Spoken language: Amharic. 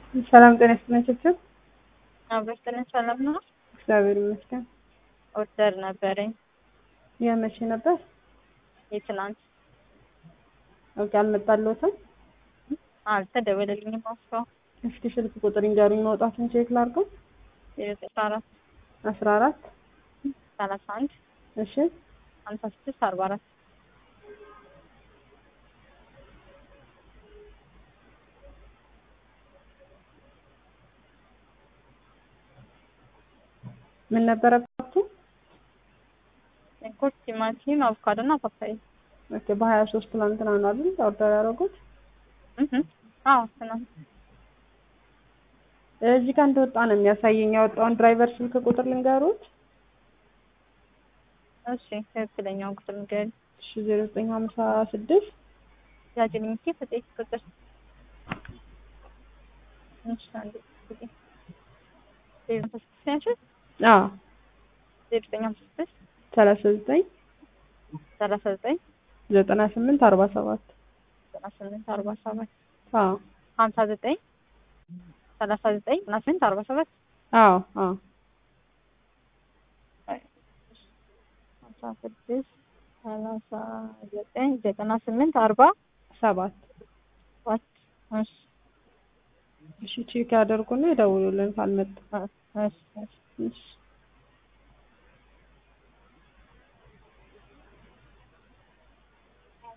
ሰላም ጤና ይስጥልኝ ችብችብ። አብረስተን ሰላም ነው። እግዚአብሔር ይመስገን። ኦርደር ነበረኝ የመቼ ነበር? የትናንት ኦኬ፣ አልመጣልዎትም? አልተደወለልኝም። አስፋው እስኪ ስልክ ቁጥር ይንገሩኝ፣ መውጣቱን ቼክ ላድርገው። አስራ አራት አስራ አራት ሰላሳ አንድ እሺ ሀምሳ ስድስት አርባ አራት ምን ነበረባችሁ? ሽንኩርት፣ ቲማቲም፣ አቮካዶ እና ፓፓያ። ኦኬ፣ በሀያ ሶስት ትናንትና ነው አይደል ኦርደር ያደረጉት? እህ አዎ ትናንት እዚህ ጋር እንደወጣ ነው የሚያሳየኝ። ያወጣውን ድራይቨር ስልክ ቁጥር ልንገሩት። እሺ ትክክለኛውን ቁጥር ንገሪኝ። እሺ ዜሮ ዘጠኝ ሀምሳ ስድስት ያጅልኝ እስኪ ስጤት ቁጥር እሺ አንዴ ጊዜ ዜሮ ሀምሳ ስድስት ያልሽኝ አዎ ዜሮ ዘጠኝ ሀምሳ ስድስት ሰላሳ ዘጠኝ ሰላሳ ዘጠኝ ዘጠና ስምንት አርባ ሰባት ዘጠና ስምንት አርባ ሰባት አዎ ሀምሳ ዘጠኝ ሰላሳ ዘጠኝ ዘጠና ስምንት አርባ ሰባት አዎ አዎ ሀምሳ ስድስት ሰላሳ ዘጠኝ ዘጠና ስምንት አርባ ሰባት ሰባት እሺ እሺ ቼክ ያደርጉና ይደውሉልን ካልመጣ እሺ እሺ እሺ